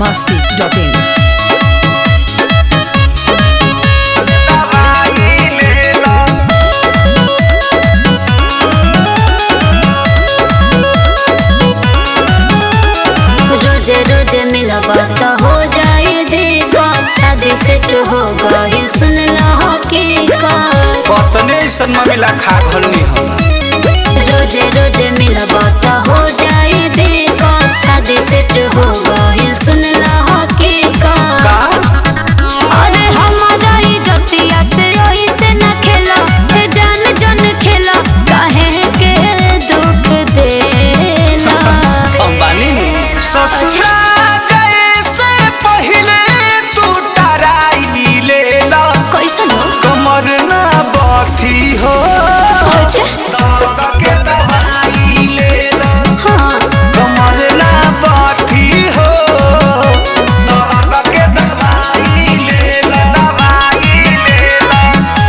masti.in. रोजे रोजे मिलबा त हो जाए देखा शादी सेट हो गइल सुन ल हकीकत कतने ऐसन ममिला खा घलनी हम रोजे रोजे मिलबा त हो जाए देखा शादी सेट हो गइल सुन ल हकीकत का अरे हमारा इज्जतिया से ऐसे न खेला हे जान जन खेला काहे के दुख देला अंबानी ससुरा जैसे पहिले तू टराई लेला कैसन हो कमर ना बथी हो अच्छा दर्द के दवाई लेला हाँ कमर ना बथी हो दर्द के दवाई लेला दवाई लेला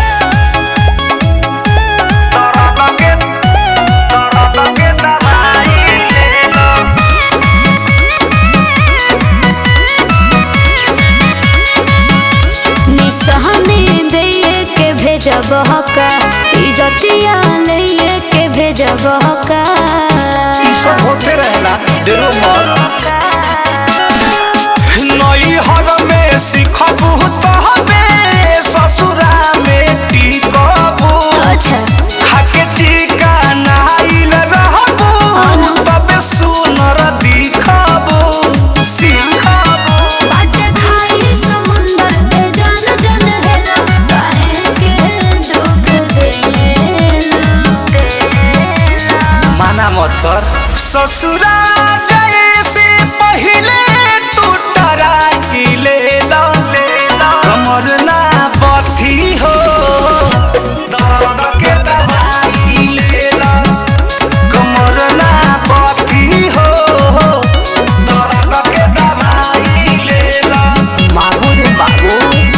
दर्द के दर्द के दवाई लेला निसहने दे के भेजब हका इजतिया ले के भेजब हका ई सब होते रहेला डेरो मत नई हर में सिखबू तहबे ससुरा में टिकबू अच्छा खाके टीका नाइल रहबू अनु। तबे सुनर दिखबू सिखबू बाट खाई समुंदर के जान जन हेला काहे के दुख देला माना मत कर ससुरा जैसे पहिले तू टराई लेला कमर ना बथी हो दर्द के दवाई लेला कमर ना बथी हो दर्द के दवाई लेला बाबू रे बाबू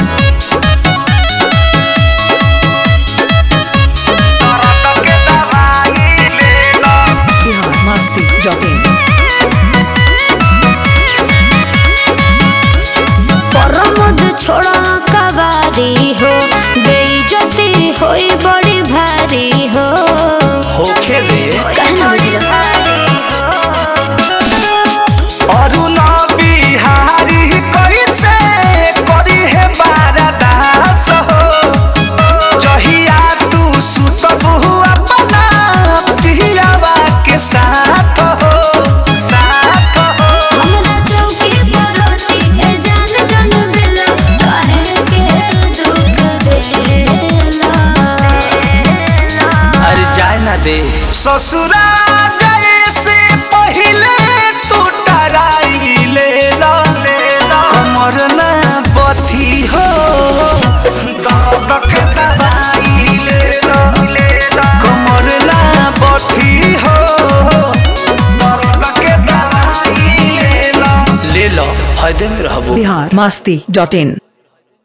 दर्द के दवाई लेला Bihar masti.in. परमद छोड़ा कबारी हो बेइज्जती होई बड़ी भारी हो होखे दे कहना बुझलो अरुण बिहारी कैसे करी हे बारदास हो जहिया तू सुतबू अपना पियावा के साथ हो साथ हो हमरा चौकी पर रोटी ए जान जन देला काहे के दुख देला अरे जाए ना दे ससुरा जैसे पहिले तू टराई लेला कमर ना बथी हो दर्द के दवाई लेला कमर ना बथी हो दर्द के दवाई लेला ले लो फायदे में रहबो Bihar masti.in.